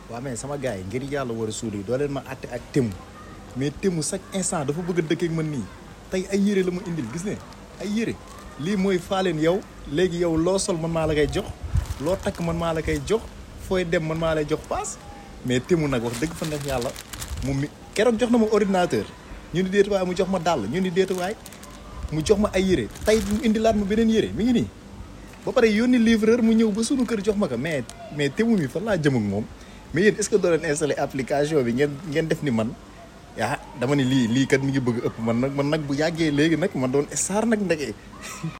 waaw mais sama gars yi ngir yàlla war a suuli doo leen ma àtte ak tému mais tému chaque instant dafa bëgg a dëkk ak man nii tey ay yére la ma indil gis ne ay yére lii mooy faaleen yow léegi yow loo sol man maa la koy jox loo takk man maa la koy jox fooy dem man maa lay jox paas mais tému nag wax dëgg fa neex yàlla mu mi keroog jox na ma ordinateur ñu ni déet waay mu jox ma dàll ñu ni déet waay mu jox ma ay yére tey mu indilaat ma beneen yére mi ngi nii ba pare yónni livreur mu ñëw ba sunu kër jox ma ko mais mais tému mi fan laa jëm ak moom mais yéen est-ce que doo leen installé application bi ngeen ngeen def ni man ah dama ni lii lii kat mi ngi bëgg ëpp man nag man nag bu yàggee léegi nag man doon star nag ndeke